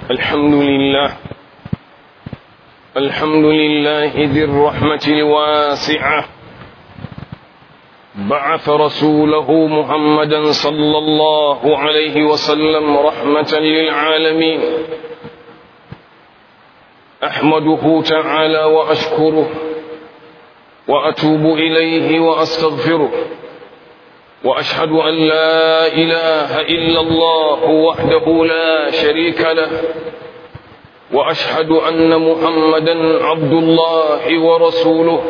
الحمد لله الحمد لله ذي الرحمة الواسعة بعث رسوله محمدا صلى الله عليه وسلم رحمة للعالمين أحمده تعالى وأشكره وأتوب إليه وأستغفره وأشهد أن لا إله إلا الله وحده لا شريك له وأشهد أن محمدا عبد الله ورسوله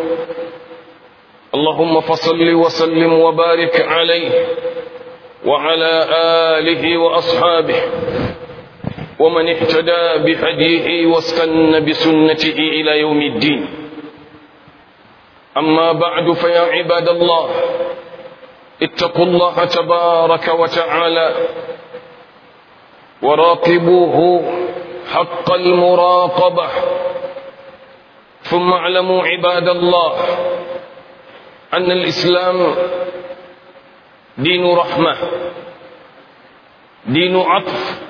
اللهم فصل وسلم وبارك عليه وعلى آله وأصحابه ومن اهتدى بهديه واستنى بسنته إلى يوم الدين أما بعد فيا عباد الله اتقوا الله تبارك وتعالى وراقبوه حق المراقبة ثم اعلموا عباد الله أن الإسلام دين رحمة دين عطف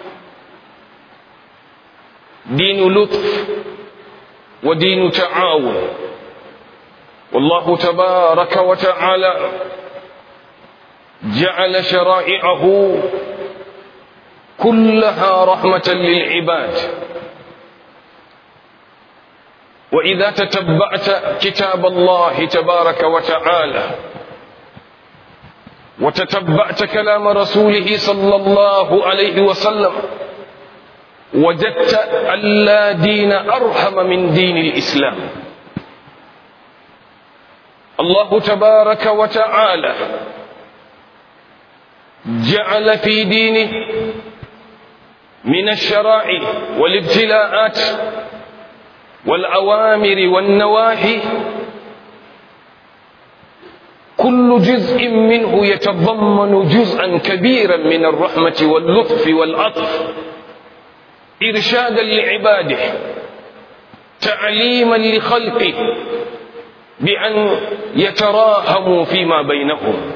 دين لطف ودين تعاون والله تبارك وتعالى جعل شرائعه كلها رحمة للعباد وإذا تتبعت كتاب الله تبارك وتعالى وتتبعت كلام رسوله صلى الله عليه وسلم وجدت أن لا دين أرحم من دين الإسلام الله تبارك وتعالى جعل في دينه من الشرائع والابتلاءات والأوامر والنواهي كل جزء منه يتضمن جزءا كبيرا من الرحمة واللطف والعطف إرشادا لعباده تعليما لخلقه بأن يتراهموا فيما بينهم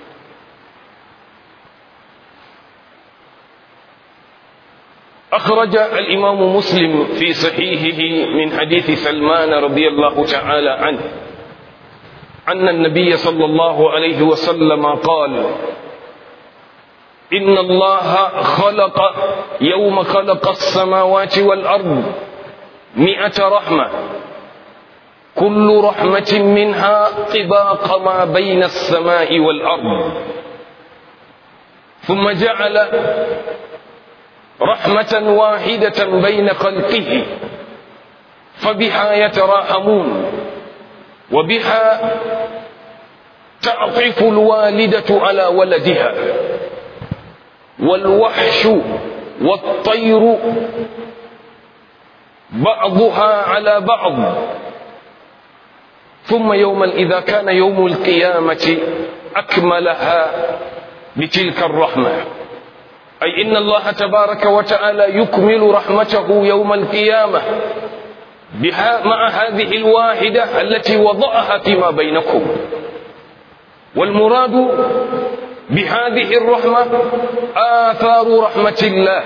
أخرج الإمام مسلم في صحيحه من حديث سلمان رضي الله تعالى عنه أن النبي صلى الله عليه وسلم قال إن الله خلق يوم خلق السماوات والأرض مئة رحمة كل رحمة منها طباق ما بين السماء والأرض ثم جعل رحمة واحدة بين خلقه فبها يتراحمون وبها تعطف الوالدة على ولدها والوحش والطير بعضها على بعض ثم يوما إذا كان يوم القيامة أكملها بتلك الرحمة أي إن الله تبارك وتعالى يكمل رحمته يوم القيامة بها مع هذه الواحدة التي وضعها فيما بينكم والمراد بهذه الرحمة آثار رحمة الله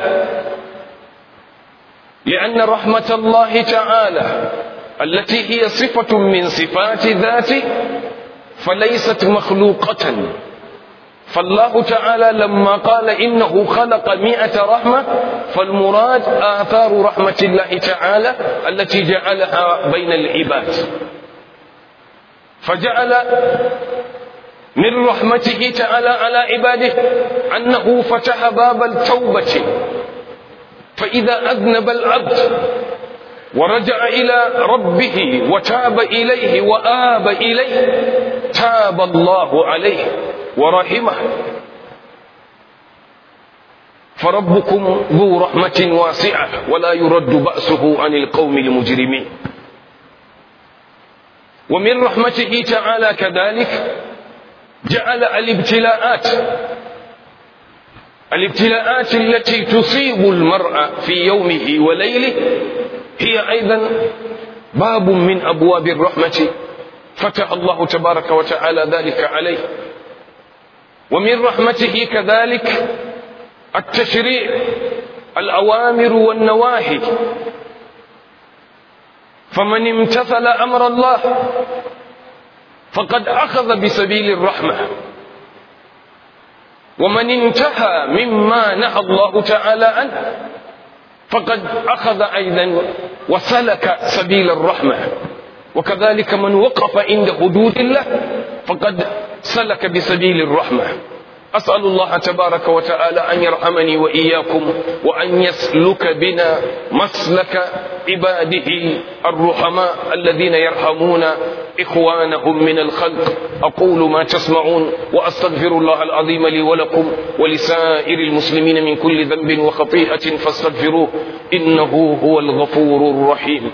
لأن رحمة الله تعالى التي هي صفة من صفات ذاته فليست مخلوقة فالله تعالى لما قال إنه خلق مئة رحمة فالمراد آثار رحمة الله تعالى التي جعلها بين العباد فجعل من رحمته تعالى على عباده أنه فتح باب التوبة فإذا أذنب العبد ورجع إلى ربه وتاب إليه وآب إليه تاب الله عليه ورحمه فربكم ذو رحمة واسعة ولا يرد بأسه عن القوم المجرمين ومن رحمته تعالى كذلك جعل الابتلاءات الابتلاءات التي تصيب المرء في يومه وليله هي أيضا باب من أبواب الرحمة فتح الله تبارك وتعالى ذلك عليه ومن رحمته كذلك التشريع الأوامر والنواهي فمن امتثل أمر الله فقد أخذ بسبيل الرحمة ومن انتهى مما نهى الله تعالى عنه فقد أخذ أيضا وسلك سبيل الرحمة وكذلك من وقف عند حدود الله فقد سلك بسبيل الرحمة أسأل الله تبارك وتعالى أن يرحمني وإياكم وأن يسلك بنا مسلك عباده الرحماء الذين يرحمون إخوانهم من الخلق أقول ما تسمعون وأستغفر الله العظيم لي ولكم ولسائر المسلمين من كل ذنب وخطيئة فاستغفروه إنه هو الغفور الرحيم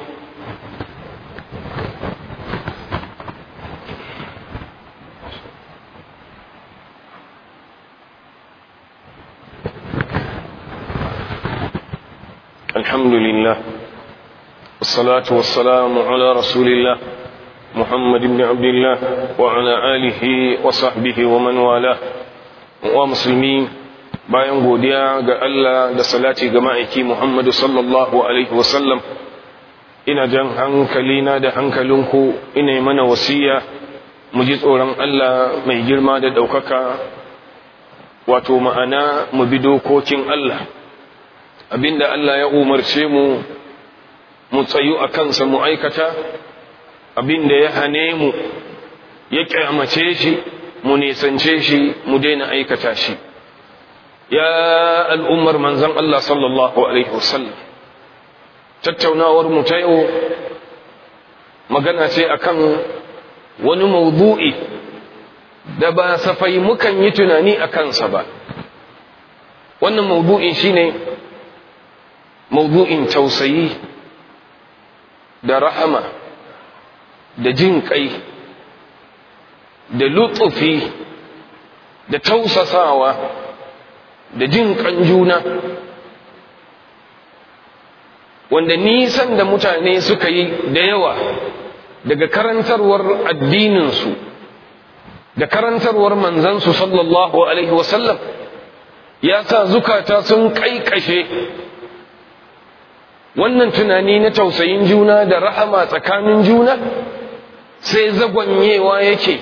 الحمد لله والصلاة والسلام على رسول الله محمد بن عبد الله وعلى آله وصحبه ومن والاه ومسلمين bayan godiya ga Allah da salati ga ma'aiki Muhammadu sallallahu alaihi wasallam ina jan hankalina da hankalinku ina yi mana wasiya mu ji tsoron Allah mai girma da ɗaukaka wato ma'ana mu bi dokokin Allah abinda Allah ya umarce mu mu tsayu a kansa mu aikata abinda ya hane mu ya kyamace shi mu nisance shi mu daina aikata shi ya al'ummar manzan Allah sallallahu alaihi wasallam tattaunawar mu ta yau magana ce akan wani maudu'i da ba safai mukan yi tunani a kansa ba wannan maudu'in shine maudu'in tausayi da rahama da jin kai da lutsufi da tausasawa da jin kan juna wanda nisan da mutane suka yi da yawa daga karantarwar addininsu da karantarwar manzansu sallallahu alaihi wasallam ya sa zukata sun kaikashe wannan tunani na tausayin juna da rahama tsakanin juna sai zagwanyewa yake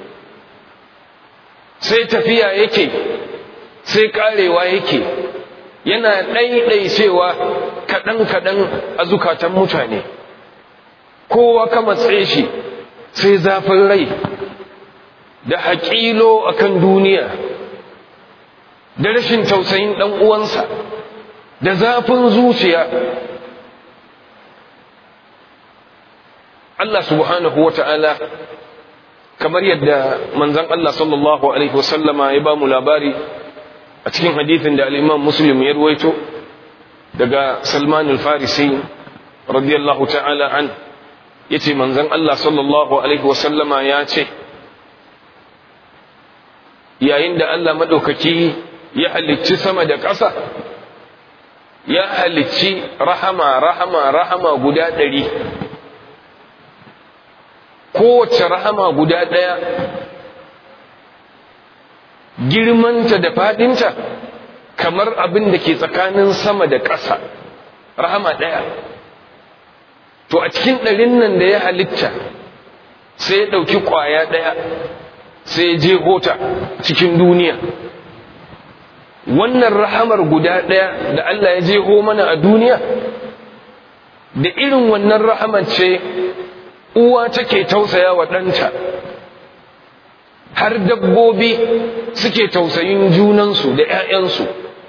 sai tafiya yake sai karewa yake yana ɗaiɗaicewa kaɗan-kaɗan a zukatan mutane kowa ka matse shi sai zafin rai da haƙilo akan duniya da rashin tausayin ɗan uwansa da zafin zuciya Allah subhanahu wa ta'ala kamar yadda manzan Allah sallallahu Alaihi wasallama ya ba mu labari a cikin hadithin da al'imam Muslim ya ruwaito daga Salman al-Farisi radiyallahu ta'ala an ya ce manzan Allah sallallahu Alaihi wasallama ya ce yayin da Allah maɗaukaki ya halicci sama da ƙasa ya halicci rahama rahama rahama guda ɗari kowace rahama guda ɗaya girmanta da faɗinta kamar abin da ke tsakanin sama da ƙasa rahama ɗaya to a cikin ɗarin nan da ya halitta sai ya ɗauki ƙwaya ɗaya sai ya je hota cikin duniya wannan rahamar guda ɗaya da Allah ya jeho mana a duniya da irin wannan rahamar ce uwa take tausaya wa ɗanta har dabbobi suke tausayin junansu da ‘ya'yansu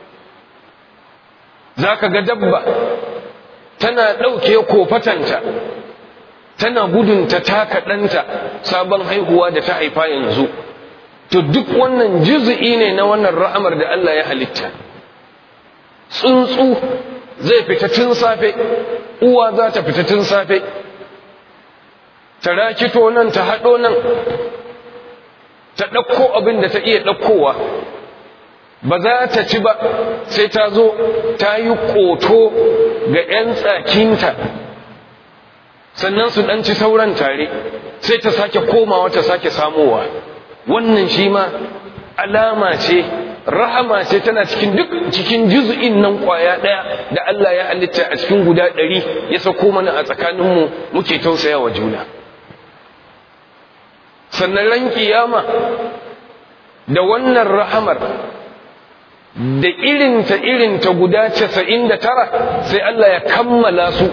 za ka ga dabba tana ɗauke kofatanta tana gudun ta taka ɗanta sabon haihuwa da ta haifa yanzu to duk wannan juzu'i ne na wannan ra'amar da Allah ya halitta tsuntsu zai fita tun safe uwa za ta fita tun safe ta rakito nan ta haɗo nan ta ɗauko abin da ta iya ɗaukowa ba za ta ci ba sai ta zo ta yi ƙoto ga 'yan tsakinta sannan su ɗan ci sauran tare sai ta sake komawa ta sake samowa wannan shi ma alama ce rahama ce tana cikin duk cikin juz'in nan kwaya daya da Allah ya halitta a cikin guda ɗari ya sako mana a tsakaninmu muke tausaya wa juna sannan ran kiyama da wannan rahamar da irinta irinta guda casa'in da tara sai Allah ya kammala su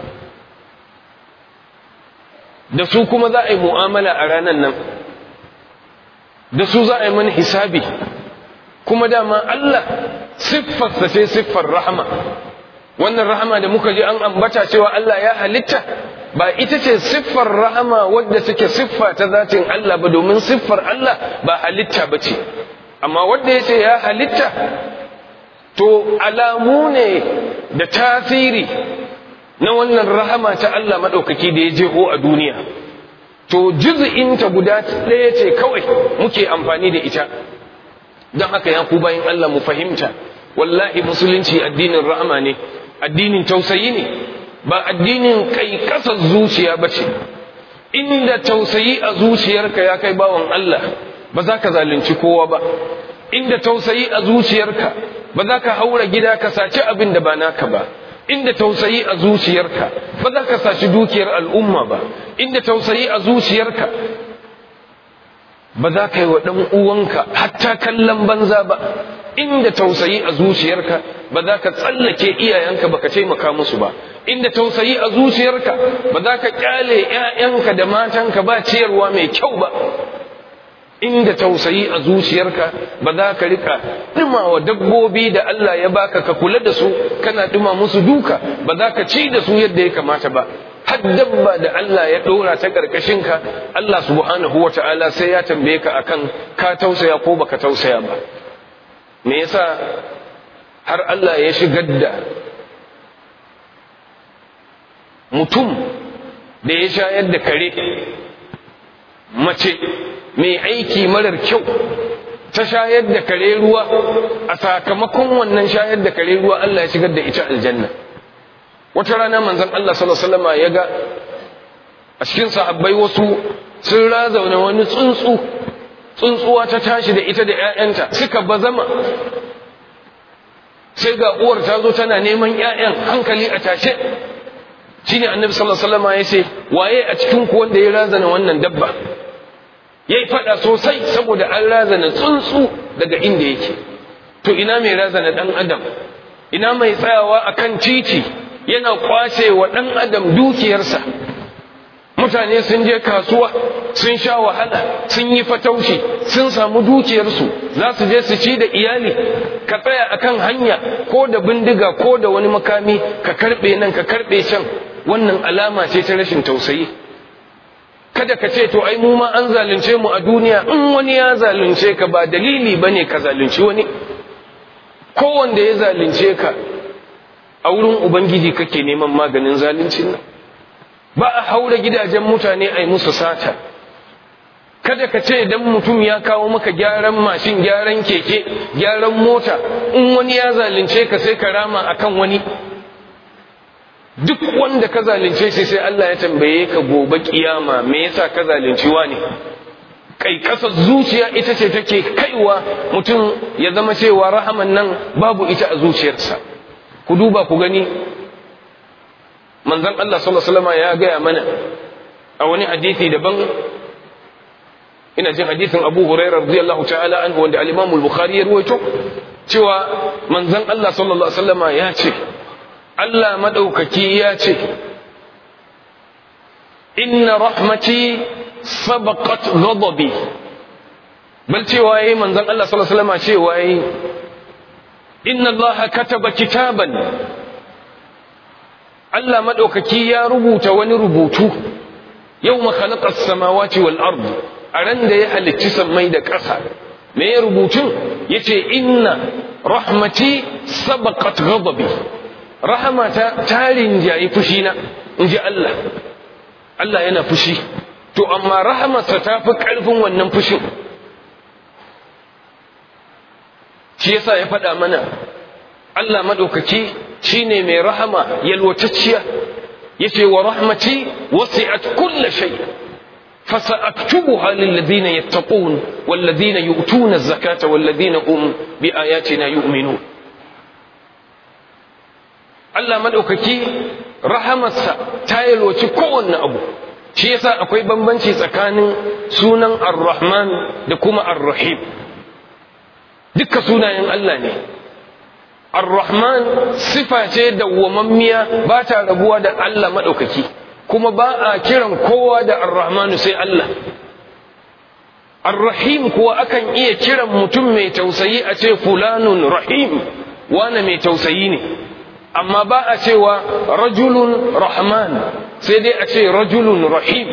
da su kuma za a yi mu'amala a ranar nan da su za a yi mana hisabi kuma dama Allah siffarsa ce siffar rahama wannan rahama da muka ji an ambata cewa Allah ya halitta ba ita ce siffar rahama wadda suke siffa ta zatin Allah ba domin siffar Allah ba halitta ba ce amma wadda ya ce ya halitta to alamu ne da tasiri na wannan rahama ta Allah maɗaukaki da ya jeho a duniya to juz'inta guda ɗaya ce kawai muke amfani da ita don haka ya ku bayan Allah mu fahimta wallahi musulunci addinin rahama ne addinin tausayi ne ba addinin kai kasar zuciya ba ce inda tausayi a zuciyarka ya kai bawan Allah ba za ka zalunci kowa ba inda tausayi a zuciyarka ba za ka haura gida ka saci abin da ba naka ba inda tausayi a zuciyarka ba za ka saci dukiyar al'umma ba inda tausayi a zuciyarka ba za ka yi wa ɗan uwanka hatta kallon banza ba inda tausayi a zuciyarka ba za ka tsallake iyayenka ba ka taimaka musu ba inda tausayi a zuciyarka ba za ka kyale 'ya'yanka da matanka ba ciyarwa mai kyau ba inda tausayi a zuciyarka ba za ka rika wa dabbobi da Allah ya baka ka kula da su kana duma musu duka ba za ka ci da su yadda ya kamata ba har dabba da Allah ya ɗora ta ƙarƙashinka Allah subhanahu wa ta'ala sai ya tambaye ka akan ka tausaya ko baka tausaya ba me yasa har Allah ya shigar da mutum da ya shayar da kare mace mai aiki marar kyau ta shayar da kare ruwa a sakamakon wannan shayar da kare ruwa Allah ya shigar da ita aljanna wata rana manzon Allah sallallahu alaihi wasallam ya ga a cikin sahabbai wasu sun razauna wani tsuntsu tsuntsuwa ta tashi da ita da ƴaƴanta suka bazama sai ga uwar ta zo tana neman ƴaƴan hankali a tashe shine annabi sallallahu alaihi wasallam ya ce waye a cikin ku wanda ya razana wannan dabba yayi fada sosai saboda an razana tsuntsu daga inda yake to ina mai razana dan adam ina mai tsayawa akan titi yana kwace wa dan adam dukiyarsa mutane sun je kasuwa sun sha wahala sun yi fataushi sun samu dukiyarsu za su je su ci da iyali ka tsaya akan hanya ko da bindiga ko da wani makami ka karbe nan ka karbe can wannan alama ce ta rashin tausayi kada ka ce to ai mu ma an zalunce mu a duniya in wani ya zalunce ka ba dalili bane ka zalunci wani ko wanda ya zalunce ka a wurin ubangiji kake neman maganin zaluncin nan ba a haura gidajen mutane a yi musu sata kada ka ce idan mutum ya kawo maka gyaran mashin gyaran keke gyaran mota in wani ya zalunce ka sai ka rama akan wani duk wanda ka zalunce shi sai Allah ya tambaye ka gobe kiyama me yasa ka zalunci wani kai kasar zuciya ita ce take kaiwa mutum ya zama cewa rahaman nan babu ita a zuciyarsa ku duba ku gani manzon Allah sallallahu alaihi wasallam ya gaya mana a wani hadisi daban ina jin hadisin Abu Hurairah radiyallahu ta'ala anhu wanda al-Imam al-Bukhari ya ruwaito cewa manzon Allah sallallahu alaihi wasallam ya ce Allah madaukaki ya ce inna rahmati sabaqat ghadabi bal cewa yayi manzon Allah sallallahu alaihi wasallam cewa yayi inna Allah kataba kitaban Allah maɗaukaki ya rubuta wani rubutu yau makhalaqas samawati wal ard a ran da ya halicci sammai da ƙasa me ya rubutun yace inna rahmati sabaqat ghadabi rahmata tarin jayi fushina inji Allah Allah yana fushi to amma rahamarsa ta fi ƙarfin wannan fushin shi yasa ya faɗa mana Allah maɗaukaki shi ne mai rahama yalwatacciya ya ce wa rahmati wasi'at kulla shay فسأكتبها للذين يتقون والذين يؤتون الزكاة والذين هم بآياتنا يؤمنون Allah maɗaukaki rahamarsa ta yalwaci kowanne abu shi yasa akwai bambanci tsakanin sunan ar-rahman da kuma ar-rahim dukka sunayen Allah ne ar-rahman sifa ce dawwamammiya ba ta rabuwa da Allah maɗaukaki kuma ba a kiran kowa da ar-rahmanu sai Allah ar-rahim kuwa akan iya kiran mutum mai tausayi a ce fulanun rahim wane mai tausayi ne amma ba a cewa rajulun rahman sai dai a ce rajulun rahim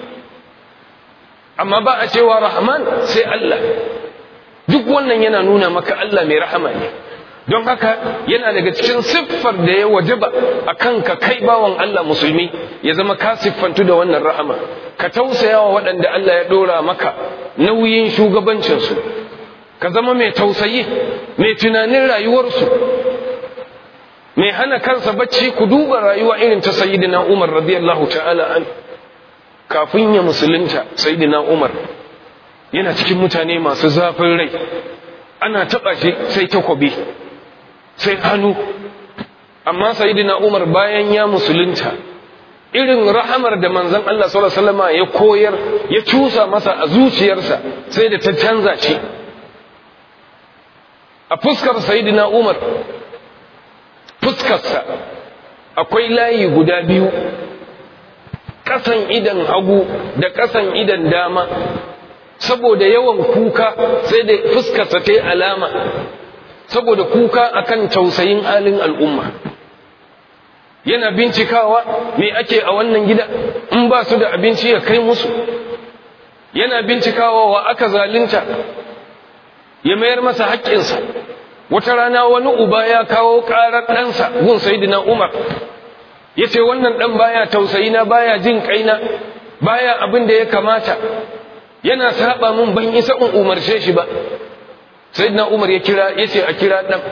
amma ba a cewa rahman sai Allah duk wannan yana nuna maka Allah mai rahama ne don haka yana daga cikin siffar da ya wajaba a kanka kai bawan Allah musulmi ya zama ka siffantu da wannan rahama ka tausaya wa waɗanda Allah ya ɗora maka nauyin shugabancinsu ka zama mai tausayi mai tunanin rayuwarsu mai hana kansa bacci ku duba rayuwa irin ta sayyidina Umar radiyallahu ta'ala an kafin ya musulunta sayyidina Umar yana cikin mutane masu zafin rai ana taɓa shi sai takobi sai hannu amma sayyidina Umar bayan ya musulunta irin rahamar da manzon Allah sallallahu alaihi wasallam ya koyar ya cusa masa a zuciyarsa sai da ta canza shi a fuskar sayyidina Umar fuskarsa akwai layi guda biyu ƙasan idan hagu da ƙasan idan dama saboda yawan kuka sai da fuskarsa ta yi alama saboda kuka akan tausayin halin al'umma yana bincikawa me ake a wannan gida in ba su da abinci ya kai musu yana bincikawa wa aka zalunta ya mayar masa haƙƙinsa wata rana wani uba ya kawo ƙarar ɗansa gun sayidina umar ya ce wannan ɗan baya tausayina baya jin ƙaina baya abin da ya kamata yana saba min ban isa in umarce shi ba sayidina umar ya kira ya ce a kira ɗan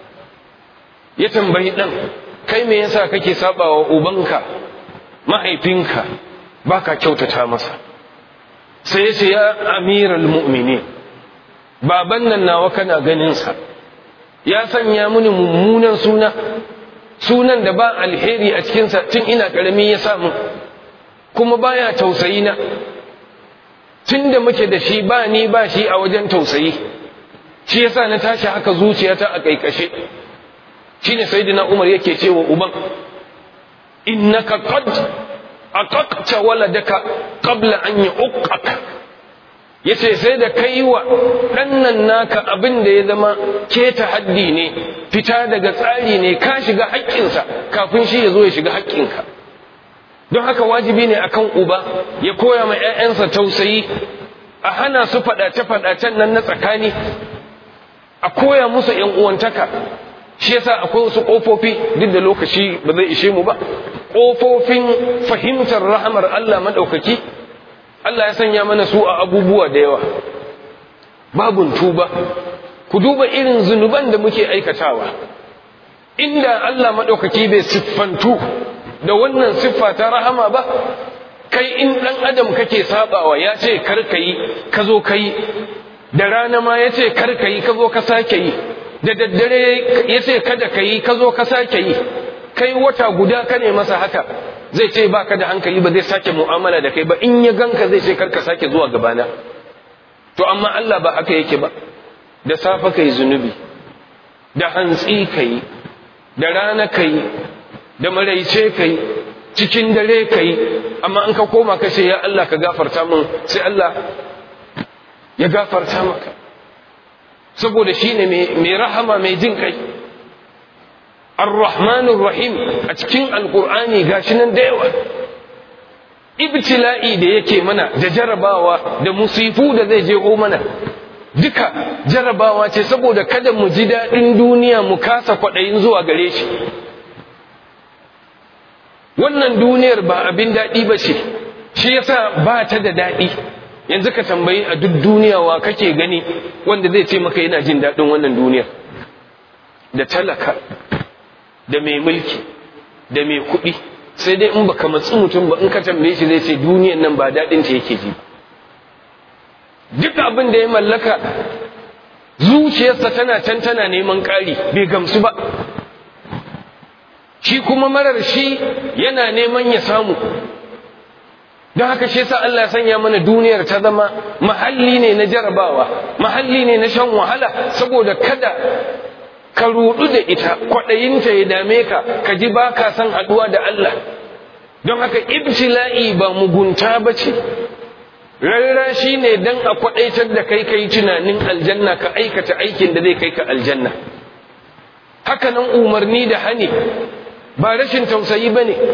ya tambayi ɗan kai me yasa kake saba wa ubanka mahaifinka baka kyautata masa sai ya ce ya amiral mu'minin baban nan nawa kana ganinsa ya sanya mini mummunan suna sunan da ba alheri a cikinsa tun ina ƙarami ya samu kuma baya tausayi na tun da muke da shi ba ni ba shi a wajen tausayi shi yasa na tashi haka zuciyata a ƙaiƙashe shine sayyidina Umar yake cewa uban innaka qad aqaqta waladaka qabla an yuqqa yace sai da kai wa ɗannan naka abin da ya zama keta haddi ne fita daga tsari ne ka shiga haƙƙinsa kafin shi ya zo ya shiga haƙƙinka don haka wajibi ne akan uba ya koya ma 'ya'yansa tausayi a hana su faɗace-faɗacen nan na tsakani a koya musu 'yan uwantaka shi yasa akwai wasu ƙofofi duk da lokaci ba zai ishe mu ba ƙofofin fahimtar rahamar Allah maɗaukaki Allah ya sanya mana su a abubuwa da yawa babun tuba ku duba irin zunuban da muke aikatawa inda Allah maɗaukaki bai siffantu da wannan siffa ta rahama ba kai in ɗan adam kake sabawa ya ce kar ka yi ka zo ka yi da rana ma ya ce kar ka yi ka zo ka sake yi da daddare ya ce kada ka yi ka zo ka sake yi kai wata guda ka ne masa haka zai ce ba ka da hankali ba zai sake mu'amala da kai ba in ya ganka zai ce karka sake zuwa gabana to amma Allah ba haka yake ba da safe kai zunubi da hantsi kai da rana kai da maraice kai cikin dare kai amma an ka koma ka ce ya Allah ka gafarta min sai Allah ya gafarta maka saboda shine mai rahama mai jin kai Ar-Rahmanur Rahim a cikin Alƙur'ani gashi nan da yawa ibtila'i da yake mana da jarabawa da musifu da zai je mana duka jarabawa ce saboda kada mu ji daɗin duniya mu kasa kwaɗayin zuwa gare shi wannan duniyar ba abin daɗi ba ce shi yasa ba ta da daɗi yanzu ka tambayi a duk duniya wa kake gani wanda zai ce maka yana jin daɗin wannan duniyar da talaka da mai mulki da mai kuɗi sai dai in baka matsi mutum ba in ka tambaye shi zai ce duniyan nan ba daɗin ta yake ji duk abin da ya mallaka zuciyarsa tana can tana neman ƙari bai gamsu ba shi kuma marar shi yana neman ya samu don haka shi yasa Allah ya sanya mana duniyar ta zama mahalli ne na jarabawa mahalli ne na shan wahala saboda kada ka rudu da ita kwaɗayinta ya dame ka ka ji ba ka san haɗuwa da Allah don haka ibtila'i ba mugunta ba ce rarra shi ne don a kwaɗaitar da kai ka yi tunanin aljanna ka aikata aikin da zai kai ka aljanna haka nan umarni da hani ba rashin tausayi ba ne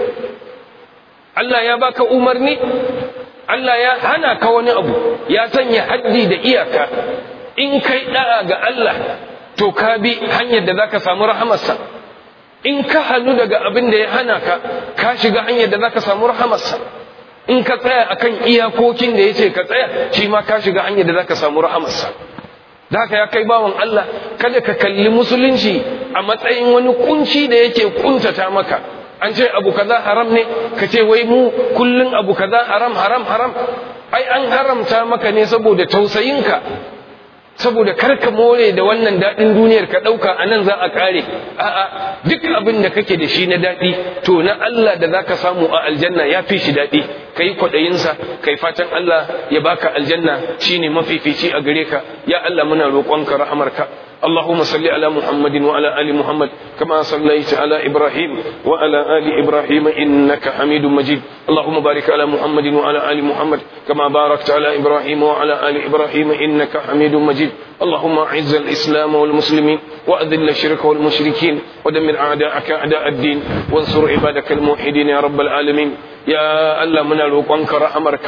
Allah ya baka umarni Allah ya hana ka wani abu ya sanya haddi da iyaka in kai da'a ga Allah to ka bi hanyar da zaka samu rahamarsa in ka hannu daga abin da ya hana ka ka shiga hanyar da zaka samu rahamarsa in ka tsaya akan iyakokin da yace ka tsaya shi ma ka shiga hanyar da zaka samu rahamarsa da haka ya kai bawan Allah kada ka kalli musulunci a matsayin wani kunci da yake kuntata maka an ce abu kaza haram ne ka ce wai mu kullun abu kaza haram haram haram ai an haramta maka ne saboda tausayinka saboda karka more da wannan daɗin duniyar ka ɗauka a nan za a ƙare a'a duk abin da kake da shi na daɗi to na Allah da za ka samu a aljanna ya fi shi daɗi ka yi kwaɗayinsa ka yi fatan Allah ya baka aljanna shi ne mafifici a gare ka ya Allah muna roƙonka rahamarka اللهم صل على محمد وعلى آل محمد كما صليت على إبراهيم وعلى آل إبراهيم إنك حميد مجيد اللهم بارك على محمد وعلى آل محمد كما باركت على إبراهيم وعلى آل إبراهيم إنك حميد مجيد اللهم أعز الإسلام والمسلمين وأذل الشرك والمشركين ودمر أعداءك أعداء الدين وانصر عبادك الموحدين يا رب العالمين يا الله من الوقوانك رحمرك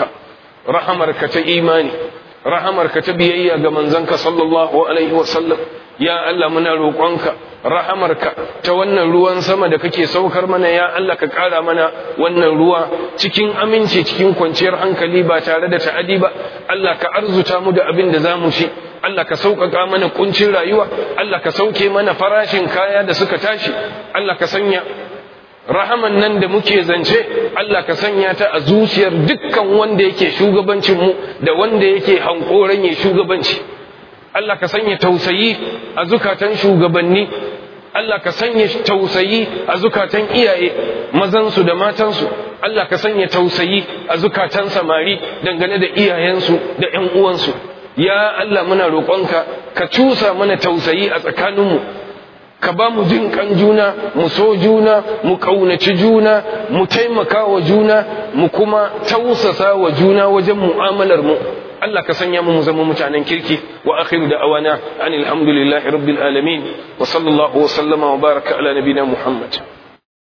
رحمرك تإيماني rahamarka ta biyayya ga manzanka sallallahu alaihi wasallam ya Allah muna roƙonka rahamarka ta wannan ruwan sama da kake saukar mana ya Allah ka ƙara mana wannan ruwa cikin aminci cikin kwanciyar hankali ba tare da ta'adi ba Allah ka arzuta mu da abin da za mu ci Allah ka sauƙaƙa mana kuncin rayuwa Allah ka sauke mana farashin kaya da suka tashi Allah ka sanya rahaman nan da muke zance Allah ka sanya ta a zuciyar dukkan wanda yake shugabancin mu da wanda yake hankoran ya shugabanci Allah ka sanya tausayi a zukatan shugabanni Allah ka sanya tausayi a zukatan iyaye mazansu da matansu Allah ka sanya tausayi a zukatan samari dangane da iyayensu da ƴan uwansu ya Allah muna roƙonka ka cusa mana tausayi a tsakaninmu ka ba mu jin kan juna mu so juna mu kaunaci juna mu taimaka wa juna mu kuma tausasa wa juna wajen mu'amalar mu Allah ka sanya mu mu zama mutanen kirki wa akhiru da awana anil hamdulillahi rabbil alamin wa sallallahu wa sallama wa baraka ala nabina muhammad